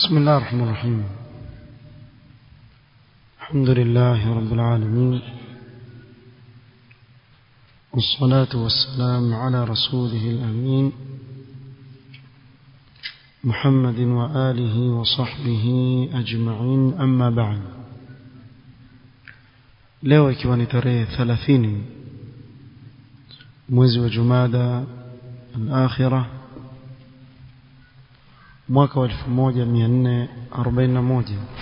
بسم الله الرحمن الرحيم الحمد لله رب العالمين والصلاة والسلام على رسوله الأمين محمد وآله وصحبه أجمعين أما بعد leo ikiwa ni tarehe 30 mwezi wa Jumada al-Akhirah mwaka wa 1441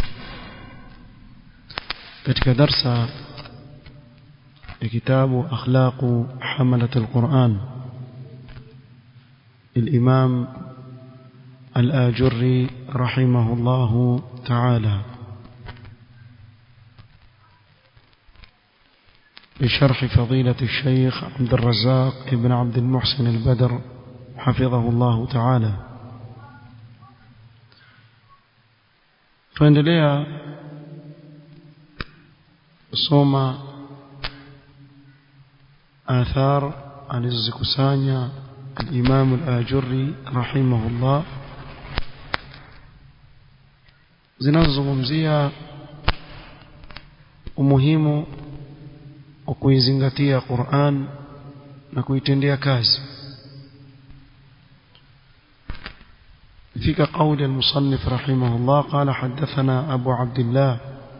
katika darsa ya kitabu akhlaqu hamalat al-Quran الإمام الآجري رحمه الله تعالى بشرح فضيلة الشيخ عبد الرزاق ابن عبد المحسن البدر حفظه الله تعالى tuendelea kusoma athar alizozikusanya al-Imam al-Ajurri rahimahullah zinazozungumzia umuhimu wa kuizingatia Qur'an na kuitendea kazi فيك قول المصنف رحمه الله قال حدثنا أبو عبد الله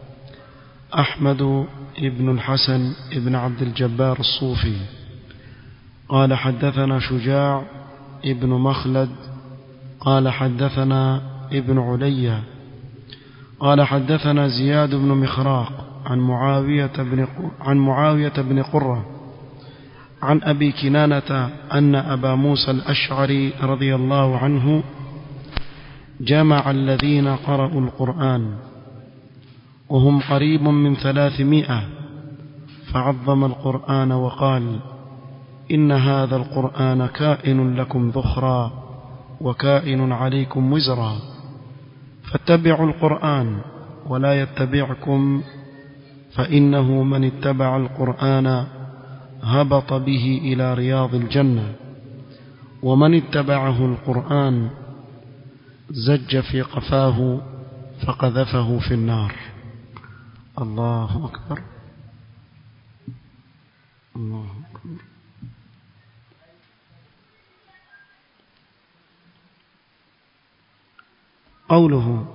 أحمد ابن الحسن ابن عبد الجبار الصوفي قال حدثنا شجاع ابن مخلد قال حدثنا ابن عليا قال حدثنا زياد بن مخراق عن معاوية بن عن معاوية بن قرة عن أبي كنانة أن أبا موسى الأشعري رضي الله عنه جمع الذين قرأوا القرآن وهم قريب من ثلاثمائة فعظم القرآن وقال إن هذا القرآن كائن لكم ذخرا وكائن عليكم وزرا فاتبعوا القرآن ولا يتبعكم فإنه من اتبع القرآن هبط به إلى رياض الجنة ومن اتبعه القرآن زج في قفاه فقذفه في النار الله أكبر الله أكبر قوله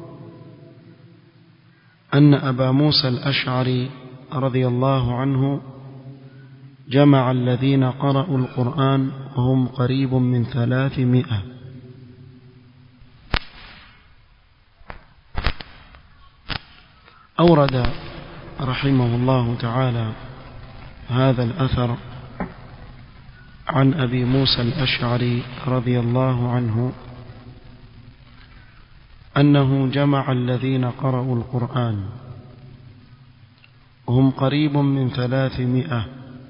أن أبا موسى الأشعري رضي الله عنه جمع الذين قرأوا القرآن وهم قريب من ثلاثمائة أورد رحمه الله تعالى هذا الأثر عن أبي موسى الأشعري رضي الله عنه أنه جمع الذين قرأوا القرآن وهم قريب من ثلاثمائة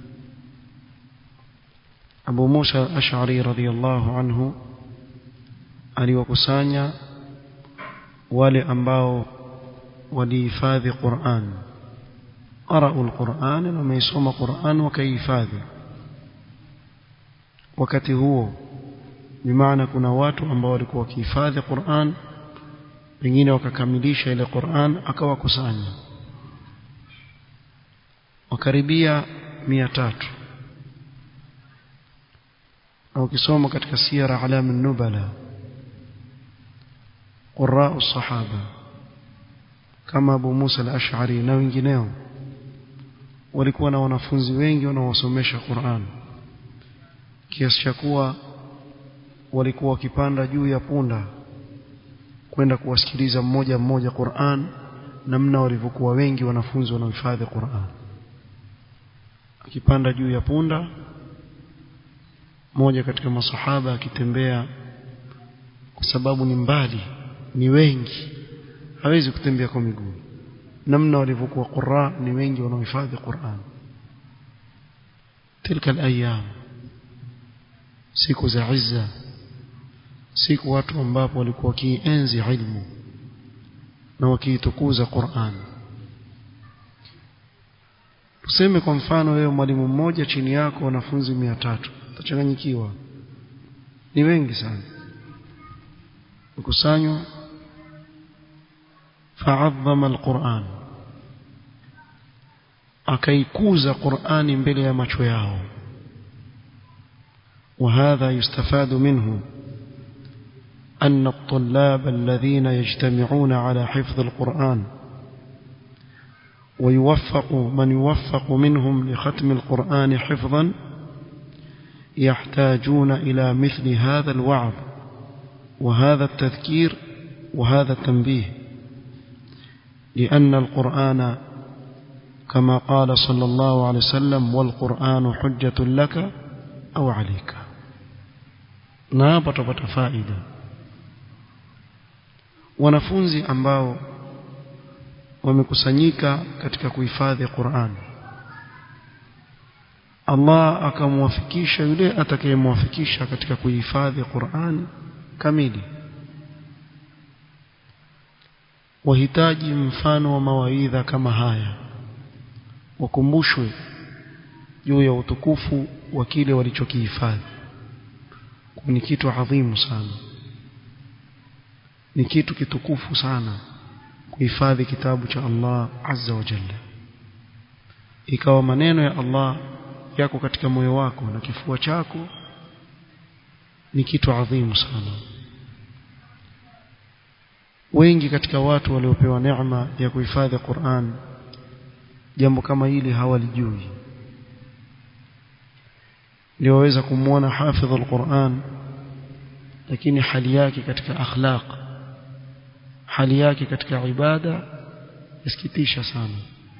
أبو موسى الأشعري رضي الله عنه aliwakusanya wale ambao walihifadhi Qur'an qara'u al-Qur'an na wameisoma Qur'an wakaihifadhi wakati huo bimaana kuna watu ambao walikuwa wakihifadhi Qur'an wengine wakakamilisha ile Qur'an akawakusanya wakaribia mia tatu au kisoma katika sira alam an-nubala qurra as-sahaba kama Abu Musa al-Ash'ari na wengineo walikuwa na wanafunzi wengi wanaosomesha Qur'an kiasi cha kuwa walikuwa wakipanda juu ya punda kwenda kuwasikiliza mmoja mmoja Qur'an namna walivyokuwa wengi wanafunzi wanaohifadhi Qur'an akipanda juu ya punda mmoja katika masahaba akitembea kwa sababu ni mbali ni wengi hawezi kutembea kwa miguu namna walivyokuwa qurra ni wengi wanaohifadhi Qur'an tilka alayam siku za izza siku watu ambapo walikuwa wakienzi ilmu na wakiitukuza Qur'an tuseme kwa mfano wewe mwalimu mmoja chini yako wanafunzi 300 utachanganyikiwa ni wengi sana ukusanywa fa'azzama alquran akaikuza qurani mbele ya macho yao وهذا يستفاد منه أن الطلاب الذين يجتمعون على حفظ القرآن ويوفق من يوفق منهم لختم القرآن حفظا يحتاجون إلى مثل هذا الوعظ وهذا التذكير وهذا التنبيه لأن القرآن كما قال صلى الله عليه وسلم والقرآن حجة لك أو عليك نابط فائدة wanafunzi ambao wamekusanyika katika kuhifadhi Qur'an Allah akamwafikisha yule atakayemwafikisha katika kuhifadhi Qur'an kamili wahitaji mfano wa mawaidha kama haya wakumbushwe juu ya utukufu wa kile walichokihifadhi ni kitu adhimu sana ni kitu kitukufu sana kuhifadhi kitabu cha Allah azza wa jalla ikawa maneno ya Allah yako katika moyo wako na kifua chako ni kitu adhimu sana wengi katika watu waliopewa neema ya kuhifadhi Qur'an jambo kama hili hawalijui ndio waweza kumwona hafidh al-Qur'an lakini hali yake katika akhlaq hali yake katika ibada isikitisha sana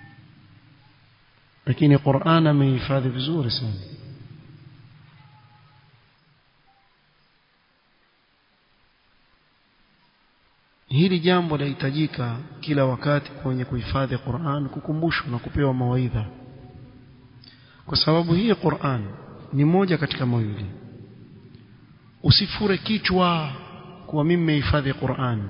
lakini Qur'an amehifadhi vizuri sana hili jambo lahitajika kila wakati kwenye kuhifadhi Qur'an kukumbushwa na kupewa mawaidha kwa sababu hii Qur'an ni moja katika mawili usifure kichwa kuwa mimi nimehifadhi Qur'an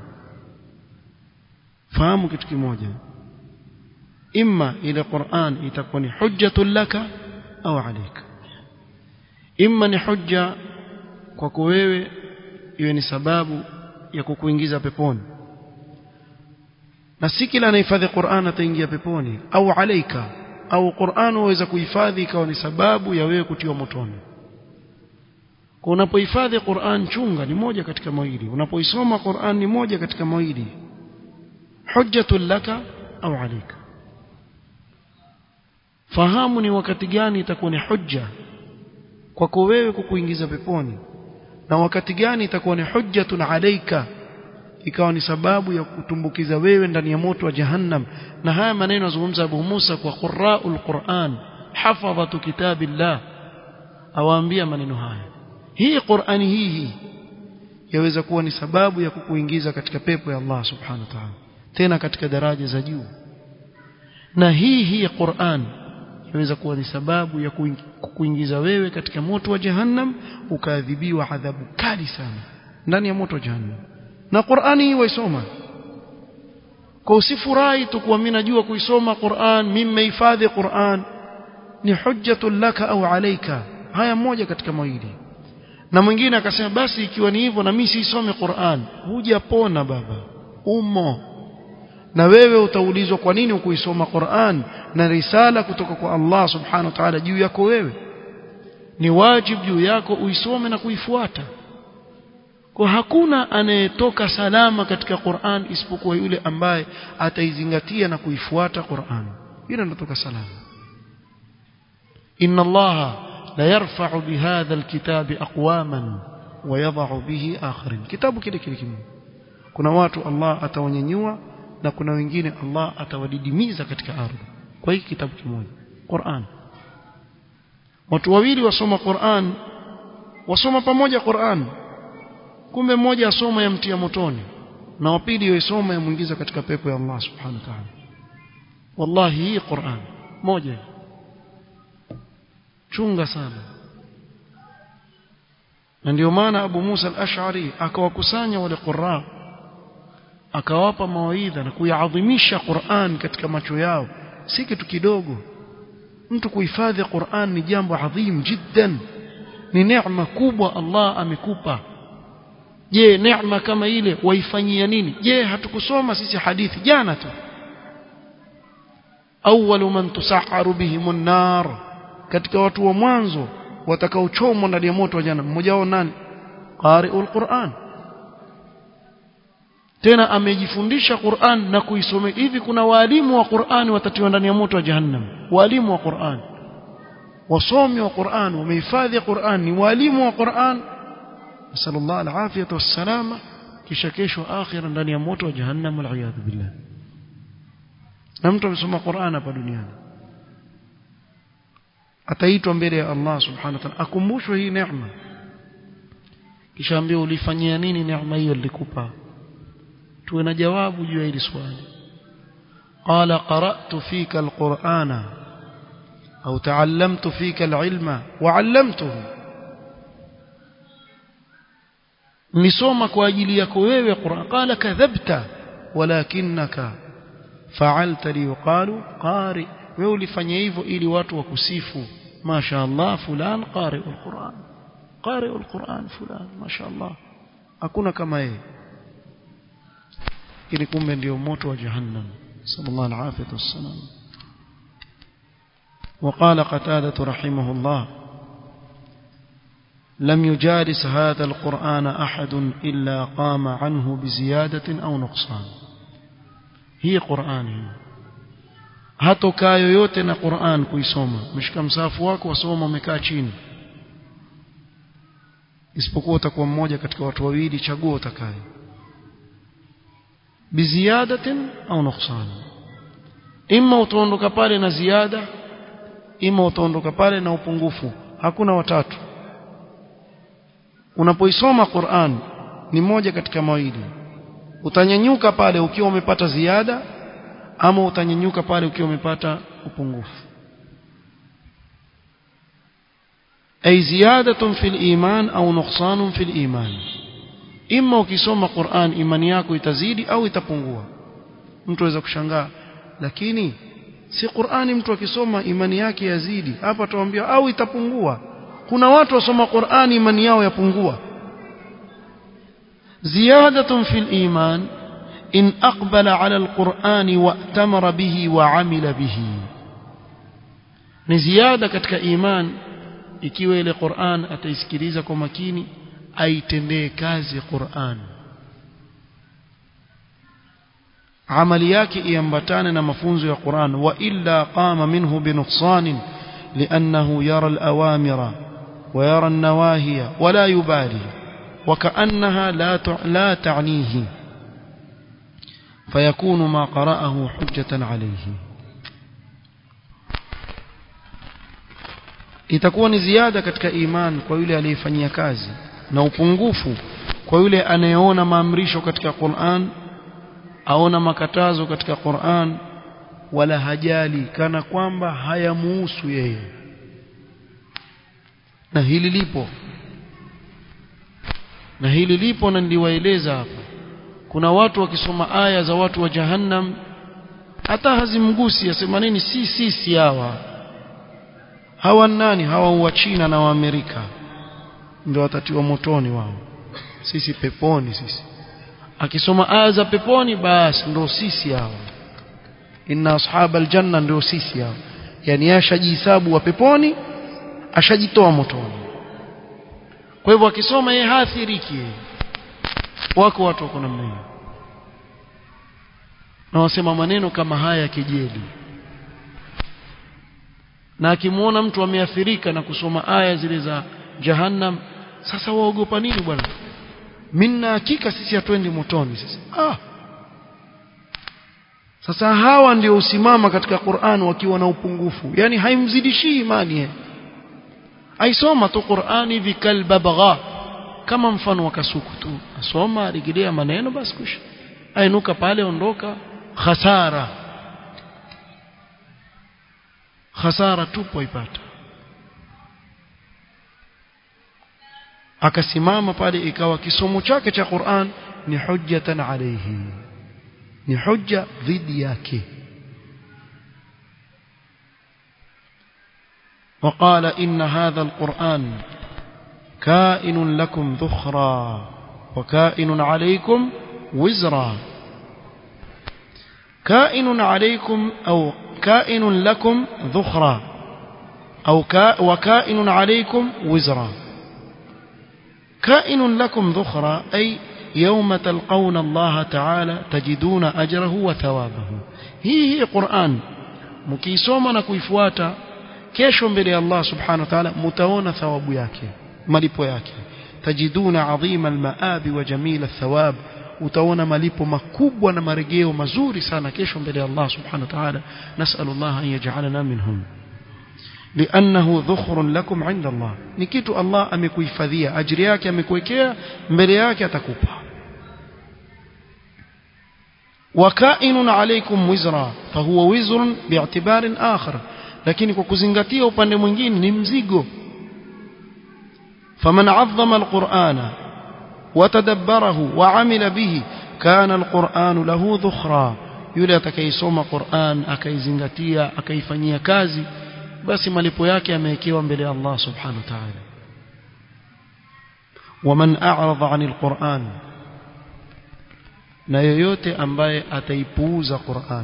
fahamu kitu kimoja imma ile Qur'an itakuwa ni hujjatun laka au alayka imma ni hujja kwako wewe iwe ni sababu ya kukuingiza peponi na si kila anahifadhi Qur'an ataingia peponi au alaika au Qur'an waweza kuhifadhi ikawa ni sababu ya wewe kutiwa motoni kwa unapohifadhi Qur'an chunga ni moja katika mawili unapoisoma Qur'an ni moja katika mawili hujjatul laka au alaika fahamu ni wakati gani itakuwa ni hujja kwako wewe kukuingiza peponi na wakati gani itakuwa ni hujjatun alaika ikawa ni sababu ya kutumbukiza wewe ndani ya moto wa jahannam na haya maneno yazungumza Abu Musa kwa qurra'ul Qur'an hafadhatu kitabillah awaambia maneno haya hii Qur'ani hii hii yaweza kuwa ni sababu ya kukuingiza katika pepo ya Allah subhanahu wa ta'ala tena katika daraja za juu na hii hii Qur'an yaweza kuwa ni sababu ya kukuingiza wewe katika moto wa jahannam ukaadhibiwa adhabu kali sana ndani ya moto wa jahannam na Qur'ani hii waisoma kwa usifurahi tu kuwa mimi najua kuisoma Qur'an mimi nimehifadhi Qur'an ni hujjatul laka au alaika haya moja katika mawili na mwingine akasema basi ikiwa ni hivyo na mimi siisome Qur'an hujapona baba umo na wewe utaulizwa kwa nini ukuisoma Qur'an na risala kutoka kwa Allah subhanahu wa ta'ala juu yako wewe ni wajibu juu yako uisome na kuifuata kwa hakuna anayetoka salama katika Qur'an isipokuwa yule ambaye ataizingatia na kuifuata Qur'an yule anatoka salama inna Allah la yarfa'u bihadha alkitabi aqwaman wa yadh'u bihi akharin kitabu kile kile kimoja kuna watu Allah atawanyanyua na kuna wengine Allah atawadidimiza katika ardhi kwa hiki kitabu kimoja Qur'an watu wawili wasoma Qur'an wasoma pamoja Qur'an kumbe mmoja asoma yamtia motoni na wapili yoisoma yamuingiza katika pepo ya Allah subhanahu wa ta'ala wallahi hii Qur'an moja chunga sana na ndio maana Abu Musa al-Ash'ari akawakusanya wale qurra akawapa mawaidha na kuyaadhimisha Qur'an katika macho yao si kitu kidogo mtu kuhifadhi Qur'an ni jambo adhim jiddan ni neema kubwa Allah amekupa je neema kama ile waifanyia nini je hatukusoma sisi hadithi jana tu awwalu man tusahharu bihimun nar katika watu wa mwanzo watakaochomwa ndani ya moto wa jana mmoja wao nani qari'ul Qur'an tena amejifundisha Qur'an na kuisoma hivi kuna walimu wa Qur'an watatiwa ndani ya moto wa jahannam walimu wa Qur'an wasomi wa Qur'an wamehifadhi Qur'an ni walimu wa Qur'an nasallallahu alafiyata wassalama kisha kesho akhira ndani ya moto wa jahannam wal billah na mtu amesoma Qur'an hapa duniani ataitwa mbele ya Allah subhanahu wa ta'ala akumbushwe hii neema kisha ambiwa ulifanyia nini neema hiyo nilikupa tuwe na jawabu juu ya hili swali qala qara'tu fika alqur'ana au ta'allamtu fika alilma wa 'allamtuhu nisoma kwa ajili yako wewe Qur'an qala kadhabta walakinaka fa'alta li yuqalu qari wewe ulifanya hivyo ili watu wakusifu masha Allah fulan qari'ul Qur'an qari'ul Qur'an fulan masha Allah hakuna kama yeye ili kumbe ndio moto wa jahannam sallallahu alaihi wasallam وقال قتادة رحمه الله لم يجالس هذا القرآن أحد إلا قام عنه بزيادة أو نقصان هي قرآن hatokaa yoyote na Qur'an kuisoma mshika msafu wako wasoma umekaa chini isipokuwa utakuwa mmoja katika watu wawili chagua utakaye biziadatin au nuqsan imma utaondoka pale na ziada imma utaondoka pale na upungufu hakuna watatu unapoisoma Qur'an ni moja katika mawili utanyanyuka pale ukiwa umepata ziada ama utanyanyuka pale ukiwa umepata upungufu ay ziyadatun fil iman au nuqsanun fil iman imma ukisoma Qur'an imani yako itazidi au itapungua mtu aweza kushangaa lakini si Qur'ani mtu akisoma imani yake yazidi hapa tuambia au itapungua kuna watu wasoma Qur'ani imani yao yapungua ziyadatun fil iman in aqbala ala alquran wa'tamara bihi wa amila bihi ni ziada katika iman ikiwa ile Qur'an ataisikiliza kwa makini aitendee kazi Qur'an amali yake iambatane na mafunzo ya Qur'an wa illa qama minhu binuqsan لأنه يرى الأوامر ويرى النواهي ولا يبالي وكأنها لا لا تعنيه فيكون ما قرأه حجة عليه itakuwa ni ziada katika iman kwa yule aliyefanyia kazi na upungufu kwa yule anayeona maamrisho katika Qur'an aona makatazo katika Qur'an wala hajali kana kwamba hayamuhusu yeye na hili lipo na hili lipo na niliwaeleza hapa kuna watu wakisoma aya za watu wa jahannam hata hazimgusi asema nini si sisi hawa hawa nani hawa wa China na wa Amerika ndio watatiwa motoni wao sisi peponi sisi akisoma aya za peponi basi ndio sisi hawa inna ashab aljanna ndio sisi hawa yani ashajihesabu wa peponi ashajitoa motoni kwa hivyo akisoma yeye haathiriki wako watu wako namna hiyo na wasema maneno kama haya kejeli na akimwona mtu ameathirika na kusoma aya zile za jahannam sasa waogopa nini bwana minna hakika sisi hatuendi motoni sasa ah sasa hawa ndio usimama katika Qur'an wakiwa na upungufu yani haimzidishii imani yeye aisoma tu Qur'ani vikalbabagha kama mfano wa kasuku tu asoma arigilia maneno basi kusha ainuka pale ondoka khasara khasara tupo ipata akasimama pale ikawa kisomo chake cha Qur'an ni hujjatan alayhi ni hujja dhidi yake وقال إن هذا القرآن كائن لكم ذخرا وكائن عليكم وزرا كائن عليكم أو كائن لكم ذخرا أو كا وكائن عليكم وزرا كائن لكم ذخرا أي يوم تلقون الله تعالى تجدون أجره وثوابه هي هي قرآن mkiisoma na kuifuata kesho mbele ya Allah subhanahu wa ta'ala mtaona thawabu yake malipo yake tajiduna adhima almaabi wa jamila athawab utaona malipo makubwa na marejeo mazuri sana kesho mbele ya Allah subhanahu wa ta'ala nas'alullah an yaj'alana minhum لأنه ذخر لكم عند الله ni kitu Allah amekuhifadhia ajiri yake amekuwekea mbele yake atakupa وكائن عليكم وزرا فهو وزر باعتبار آخر lakini kwa kuzingatia upande mwingine ni mzigo فمن عظم القرآن وتدبره وعمل به كان القرآن له ذخرا yule atakayesoma Qur'an akaizingatia akaifanyia kazi basi malipo yake yamewekewa mbele ya Allah subhanahu wa ta'ala waman a'rada 'anil Qur'an na yoyote ambaye ataipuuza Qur'an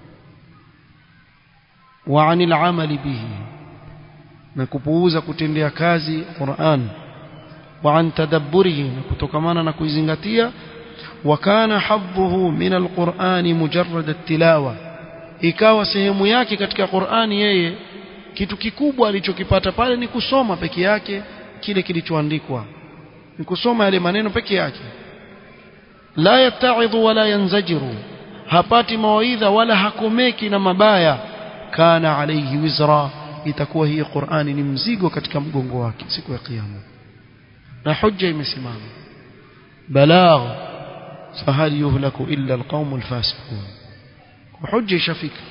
wa 'anil 'amali bihi na kupuuza kutendea kazi Qur'an wa 'an tadabburihi na kutokamana na kuizingatia wa kana hadduhu min al-Qur'ani mujarrad at-tilawa ikawa sehemu yake katika Qur'ani yeye kitu kikubwa alichokipata pale ni kusoma peke yake kile kilichoandikwa ni kusoma yale maneno peke yake la yattaidhu wala yanzajiru hapati mawaidha wala hakomeki na mabaya kana alayhi wizra itakuwa hii Qur'ani ni mzigo katika mgongo wake siku ya kiyama na hujja imesimama balagh fahal yuhlaku illa alqawm alfasiqun hujja ishafika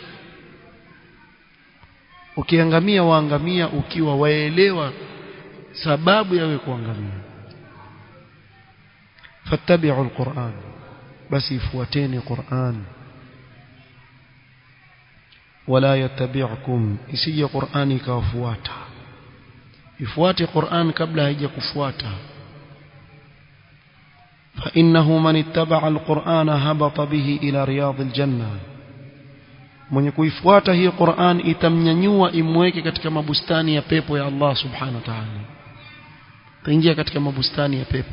ukiangamia waangamia ukiwa waelewa sababu yawe kuangamia fattabi'u alquran basi ifuateni quran wala yattabi'ukum isije qurani ikawafuata ifuate quran kabla haijakufuata فإنه من اتبع القرآن هبط به إلى رياض الجنة mwenye kuifuata hii Qur'an itamnyanyua imweke katika mabustani ya pepo ya Allah subhanahu wa ta'ala taingia katika mabustani ya pepo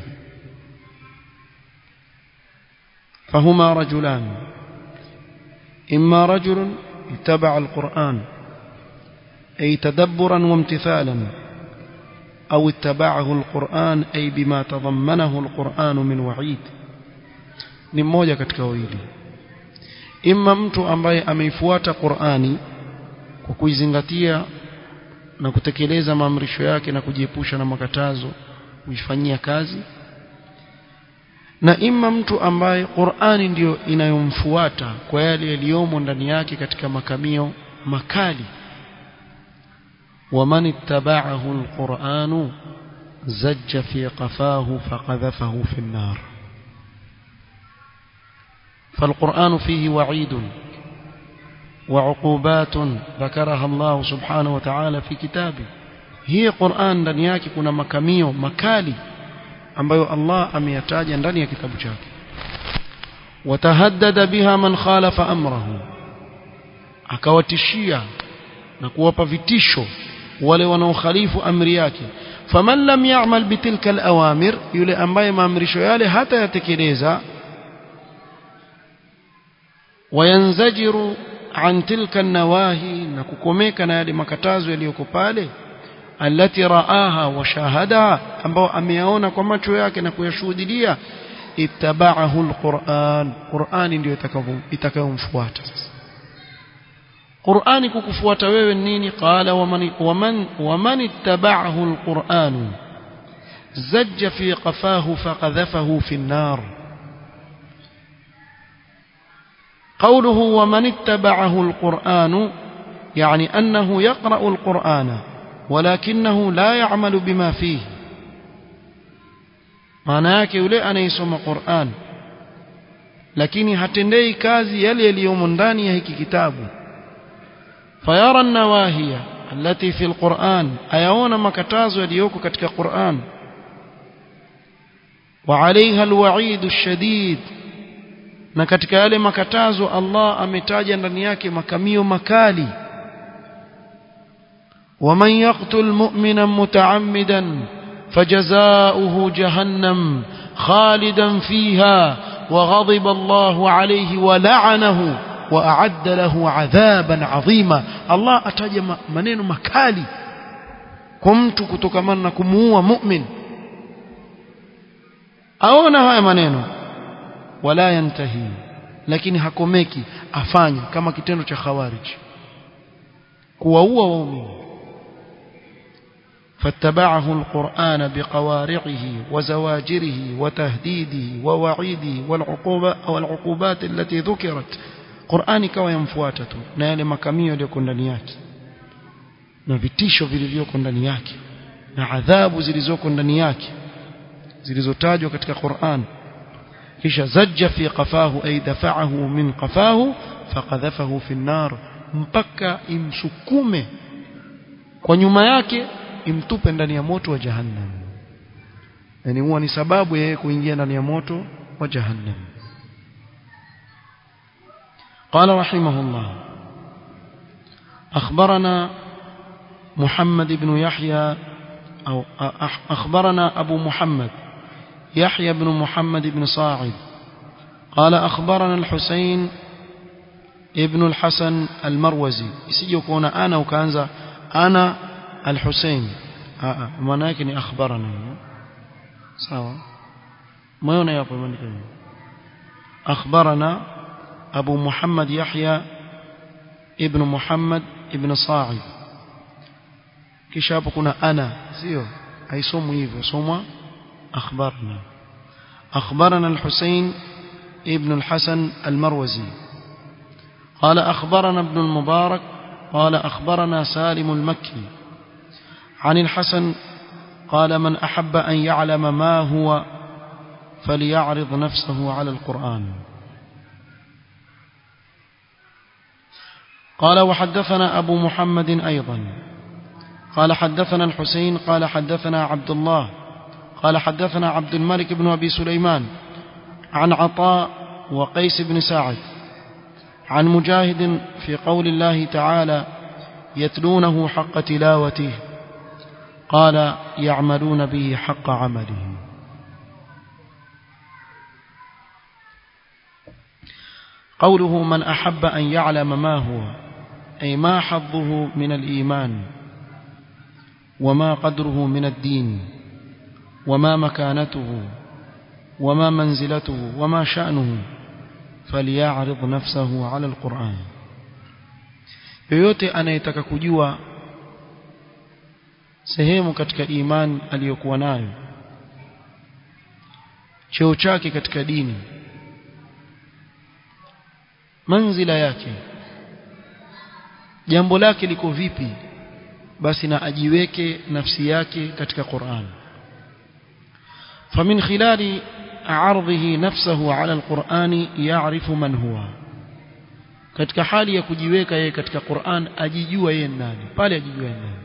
فهما رجلان إما رجل اتبع القرآن أي تدبرا وامتثالا أو اتبعه القرآن أي بما تضمنه القرآن من وعيد ni mmoja katika wawili imma mtu ambaye ameifuata Qur'ani kwa kuizingatia na kutekeleza maamrisho yake na kujiepusha na makatazo kuifanyia kazi na imma mtu ambaye Qur'ani ndiyo inayomfuata kwa yale yaliyomo ndani yake katika makamio makali ومن اتبعه القرآن زج في قفاه فقذفه في النار فالقرآن فيه وعيد وعقوبات ذكرها الله سبحانه وتعالى في كتابه هي قرآن ndani yake kuna makamio makali ambayo Allah ameyataja ndani ya kitabu chake watahaddada biha man khalafa amrahu akawatishia na kuwapa vitisho wale wanaokhalifu amri yake faman lam ya'mal bitilka alawamir yule ambaye maamrisho yale hata yatekeleza wayanzajiru an tilka nawahi na kukomeka na yale makatazo yaliyoko pale alati raaha wa shahadaha ambao ameyaona kwa macho yake na kuyashuhudia ittaba'ahu alquran qurani ndio itakayomfuata sasa qurani kukufuata wewe nini qala waman waman waman ittaba'ahu alquran zajja fi qafahu faqadhafahu fi an-nar قوله ومن اتبعه القرآن يعني أنه يقرأ القرآن ولكنه لا يعمل بما فيه maana yake yule anayesoma Qur'an lakini hatendei kazi yale yaliyomo ndani ya hiki kitabu fayara nawahiya allati fi alquran ayaona makatazo yaliyoko katika Qur'an وعليها الوعيد الشديد na katika yale makatazo Allah ametaja ndani yake makamio makali ومن يقتل مؤمنا متعمدا فجزاؤه جهنم خالدا فيها وغضب الله عليه ولعنه وأعد له عذابا عظيما الله أتاج منين مكالي كمت كتكمن كموا مؤمن أونا هاي maneno wala yantahi lakini hakomeki afanya kama kitendo cha khawarij kuwaua waumini فاتبعه القرآن بقوارعه وزواجره وتهديده ووعيده والعقوبة والعقوبات التي ذكرت قرآن كوا يمfuata tu na yale makamio yaliyoko ndani yake na vitisho vilivyoko ndani yake na adhabu zilizoko ndani yake zilizotajwa katika Qur'an kisha zajja fi qafahu ay dafa'ahu min qafahu faqadhafahu fi an-nar mpaka imsukume kwa nyuma yake imtupe ndani ya moto wa jahannam yani huwa ni sababu yeye kuingia ndani ya moto wa jahannam قال رحمه الله أخبرنا محمد بن يحيى أو أخبرنا أبو محمد يحيى بن محمد بن صاعد قال أخبرنا الحسين ابن الحسن المروزي يسيجي أنا وكانza أنا الحسين maana yake ni akhbarana sawa moyona yapo imeandika akhbarana abu muhammad yahya ibn muhammad ibn sa'id kisha hapo kuna ana sio haisomwi hivyo somwa akhbarna akhbarana al-husayn ibn al-hasan al-marwazi قال أخبرنا ابن المبارك قال أخبرنا سالم المكي عن الحسن قال من أحب أن يعلم ما هو فليعرض نفسه على القرآن قال وحدثنا أبو محمد أيضا قال حدثنا الحسين قال حدثنا عبد الله قال حدثنا عبد الملك بن أبي سليمان عن عطاء وقيس بن سعد عن مجاهد في قول الله تعالى يتلونه حق تلاوته قال يعملون به حق عمله قوله من أحب أن يعلم ما هو أي ما حظه من الإيمان وما قدره من الدين وما مكانته وما منزلته وما شأنه فليعرض نفسه على القرآن yoyote anayetaka kujua sehemu katika imani aliyokuwa nayo cheo chake katika dini manzila yake jambo lake liko vipi basi na ajiweke nafsi yake katika Qur'an فمن خلال عرضه نفسه على القرآن يعرف من هو katika hali ya kujiweka yeye katika Qur'an ajijua yeye nani pale ajijua yeye nani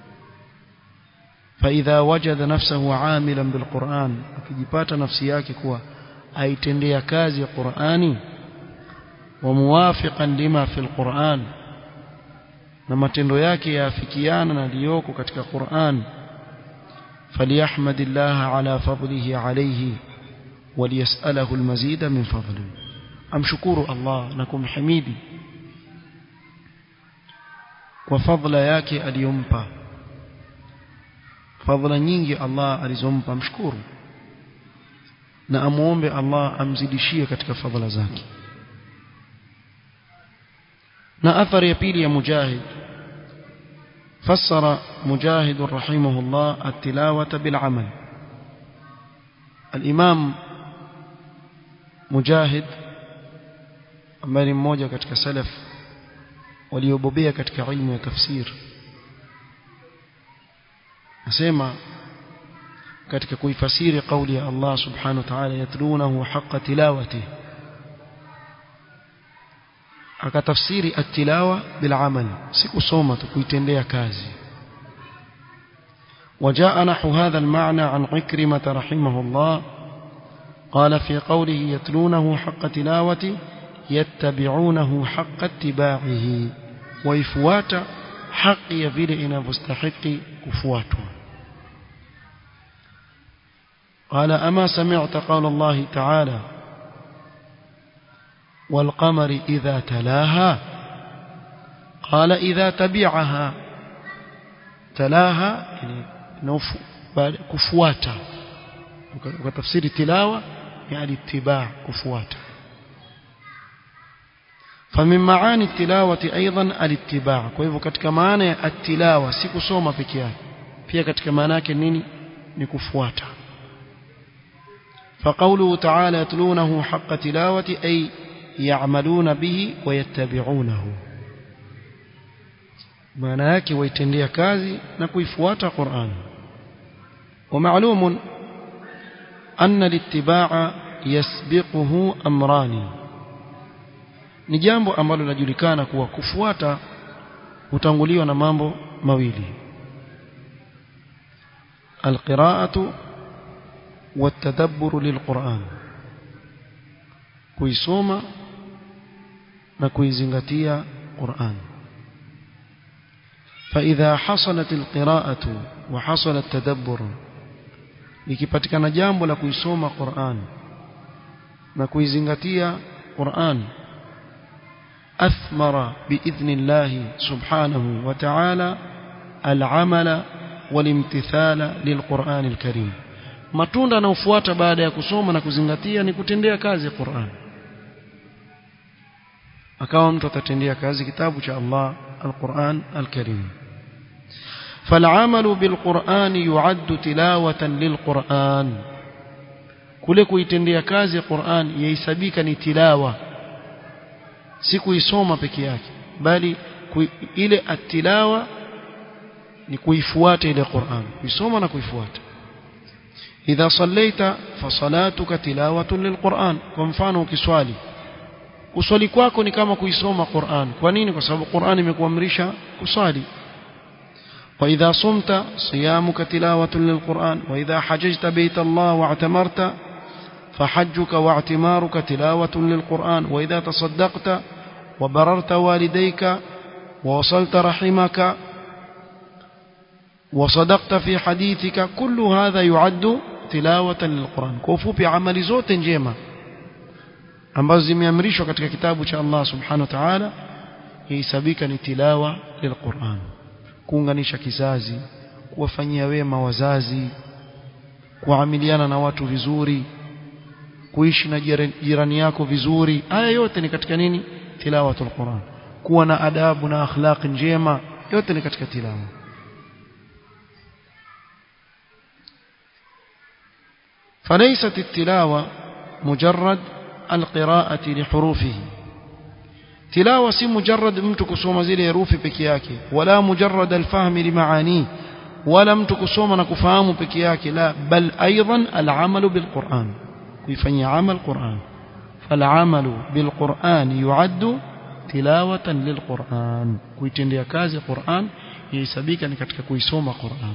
فإذا وجد نفسه عاملا بالقرآن akijipata nafsi yake kuwa aitendea kazi ya Qur'ani وموافقا لما في القرآن na matendo yake yaafikiana na liyoko katika Qur'an فليحمد الله على فضله عليه وليسأله المزيد من فضله amshukuru Allah na kumhimidi kwa fadhila yake aliyompa fadhila nyingi Allah alizompa mshukuru na amuombe Allah amzidishie katika fadhila zake na athari ya pili ya mujahid فسر مجاهد رحمه الله التلاوة بالعمل الإمام مجاهد ambaye ni mmoja katika salaf waliobobea katika ilmu ya tafsir nasema katika kuifasiri kauli ya Allah subhanahu wa ta'ala yatlunahu haqqa tilawati akatafsiri at-tilawa bil amal si kusoma tu kuitendea kazi وجاء نحو هذا المعنى عن عكرمة رحمه الله قال في قوله يتلونه حق تلاوته يتبعونه حق اتباعه ويفوات حق يفيل إن مستحق كفواته قال أما سمعت قول الله تعالى والقمر إذا تلاها قال إذا تبعها تلاها يعني كفواتا وتفسير تلاوة يعني اتباع كفواتا فمن معاني التلاوة أيضا الاتباع kwa katika maana ya atilawa si kusoma peke yake pia katika maana yake nini ni kufuata فقوله تعالى يتلونه حق تلاوة أي يعملون به ويتبعونه maana yake waitendea kazi na kuifuata Qur'an ومعلوم أن الاتباع يسبقه أمران ni jambo ambalo linajulikana kuwa kufuata hutanguliwa na mambo mawili alqiraatu والتدبر للقرآن kuisoma na kuizingatia Qur'an فإذا حصلت القراءة وحصل التدبر likipatikana jambo la kuisoma Qur'an na kuizingatia Qur'an أثمر بإذن الله سبحانه وتعالى العمل والامتثال للقرآن الكريم matunda yanayofuata baada ya kusoma na kuzingatia ni kutendea kazi Qur'an akawa mtu atatendea kazi kitabu cha Allah al-Qur'an al-Karim فالعمل بالقرآن يعد تلاوة للقرآن kule kuitendea kazi Qur'an yahesabika ni tilawa si kuisoma peke yake bali kui, ile atilawa ni kuifuata ile Qur'an kuisoma na kuifuata idha sallaita fasalatuka tilawatun lilquran kwa mfano ukiswali kuswali kwako ni kama kuisoma Qur'an kwa nini kwa sababu Qur'an imekuamrisha kuswali وإذا صمت صيامك تلاوة للقرآن وإذا حججت بيت الله واعتمرت فحجك واعتمارك تلاوة للقرآن وإذا تصدقت وبررت والديك ووصلت رحمك وصدقت في حديثك كل هذا يعد tilawata lilquran kwa ufupi amali zote njema ambazo zimeamrishwa katika kitabu cha Allah subhanahu wa ta'ala yahesabika ni tilawa lilquran kuunganisha kizazi kuwafanyia wema wazazi kuamiliana na watu vizuri kuishi na jirani yako vizuri haya yote ni katika nini tilawatul quran kuwa na adabu na akhlaq njema yote ni katika tilawa فليست التلاوة مجرد القراءة لحروفه تلاوة سي مجرد mtu kusoma zile herufi peke yake wala mujarrad alfahm limaani wala mtu kusoma na kufahamu peke yake la bal aidan al'amal bilquran kuifanyia amal quran فالعمل بالقرآن يعد تلاوة للقرآن kuitendea kazi Qur'an yahesabika ni katika kuisoma Qur'an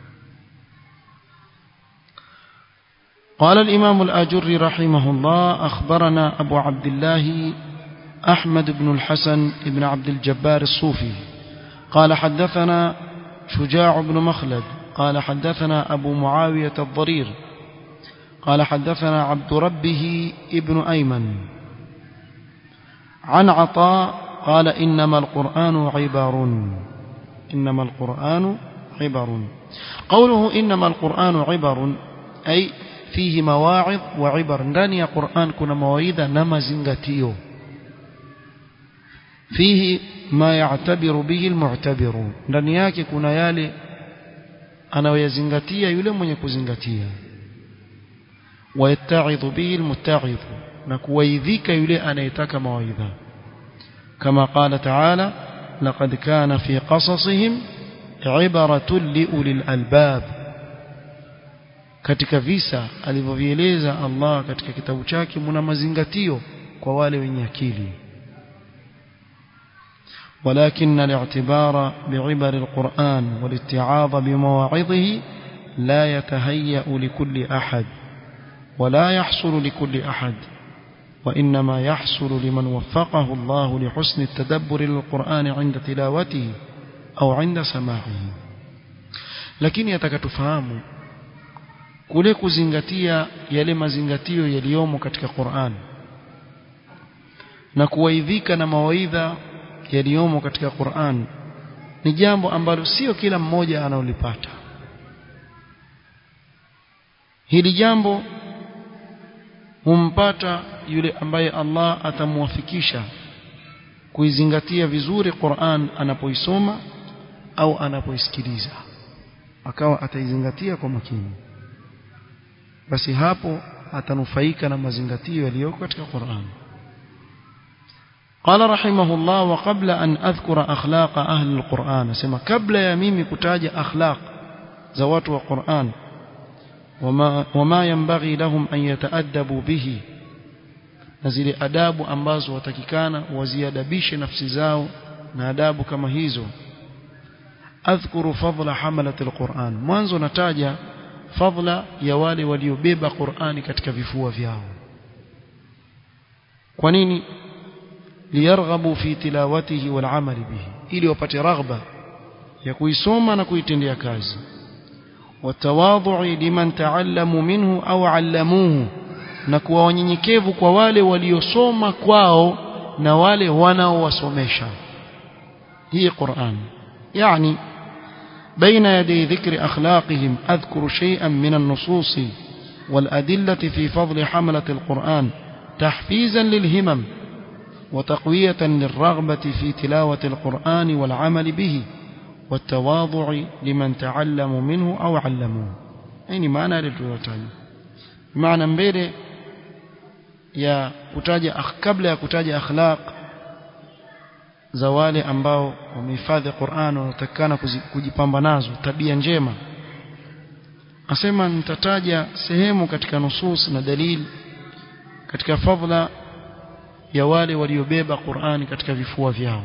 قال الإمام الآجري رحمه الله أخبرنا أبو عبد الله أحمد بن الحسن بن عبد الجبار الصوفي قال حدثنا شجاع بن مخلد قال حدثنا أبو معاوية الضرير قال حدثنا عبد ربه ابن أيمن عن عطاء قال إنما القرآن عبر إنما القرآن عبر قوله إنما القرآن عبر أي فيه مواعظ وعبر ndani ya Qur'an kuna mawaidha na mazingatio fihi ma ya'tabiru bihi almu'tabiru ndani yake kuna yale anayoyazingatia yule mwenye kuzingatia wayatta'idhu bihi almutta'idh na kuwaidhika yule anayetaka mawaidha kama qala ta'ala laqad kana fi qasasihim ibratun liulil albab katika visa alivyovieleza Allah katika kitabu chake mna mazingatio kwa wale wenye akili ولكن الاعتبار بعبر القرآن والاتعاظ بمواعظه لا يتهيأ لكل أحد ولا يحصل لكل أحد وإنما يحصل لمن وفقه الله لحسن التدبر للقرآن عند تلاوته أو عند سماعه lakini atakatufahamu kule kuzingatia yale mazingatio yaliyomo katika Qur'an na kuwaidhika na mawaidha yaliyomo katika Qur'an ni jambo ambalo sio kila mmoja anaolipata hili jambo humpata yule ambaye Allah atamwafikisha kuizingatia vizuri Qur'an anapoisoma au anapoisikiliza akawa ataizingatia kwa makini basi hapo atanufaika na mazingatio yaliyoko katika Qur'an قال رحمه الله وقبل أن أذكر أخلاق أهل القرآن سما قبل يا ميمي كتاج أخلاق زوات وقرآن وما, وما ينبغي لهم أن يتأدبوا به نزل أداب أمباز وتككان وزيادبيش نفس زاو ناداب كما هيزو أذكر فضل حملة القرآن mwanzo nataja fadla ya wale waliobeba Qur'ani katika vifua vyao kwa nini liyarghabu fi tilawatihi wal amali bihi ili wapate raghba ya kuisoma na kuitendea kazi watawadhu'i liman ta'allamu minhu au 'allamuhu na kuwa wanyenyekevu kwa wale waliosoma kwao na wale wanaowasomesha hii Qur'an yani بين يدي ذكر أخلاقهم أذكر شيئا من النصوص والأدلة في فضل حملة القرآن تحفيزا للهمم وتقوية للرغبة في تلاوة القرآن والعمل به والتواضع لمن تعلم منه أو علموه يعني معنى للروايتين معنى mbele ya kutaja kabla ya kutaja akhlaq za wale ambao wamehifadhi Qur'an wanatakana kujipamba nazo tabia njema asema nitataja sehemu katika nusus na dalil katika fadhila ya wale waliobeba Qur'ani katika vifua vyao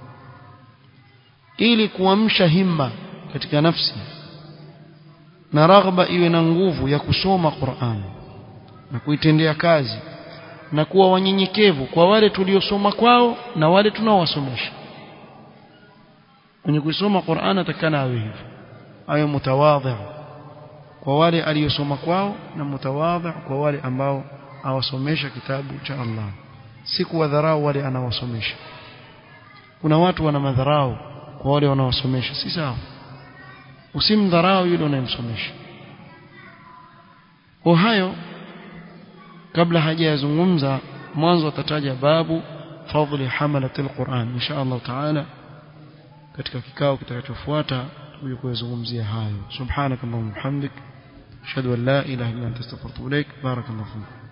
ili kuamsha himma katika nafsi na raghba iwe na nguvu ya kusoma Qur'an na kuitendea kazi na kuwa wanyenyekevu kwa wale tuliosoma kwao na wale tunaowasomesha mwenye kusoma Qur'an atakana awe hivyo awe mutawadhi kwa wale aliyosoma kwao na mutawadhi kwa wale ambao awasomesha kitabu cha Allah si kuwadharau wale anawasomesha kuna watu wana madharau kwa wale wanaosomesha si sawa usimdharau yule unayemsomesha kwa hayo kabla hajayazungumza mwanzo atataja babu fadhli hamalatil Qur'an insha Allah taala katika kikao kitakachofuata tuje kuyazungumzia hayo subhanakallahumma hamdik ashhadu an la ilaha illa anta astaghfiruka wa atubu ilaik barakallahu fiik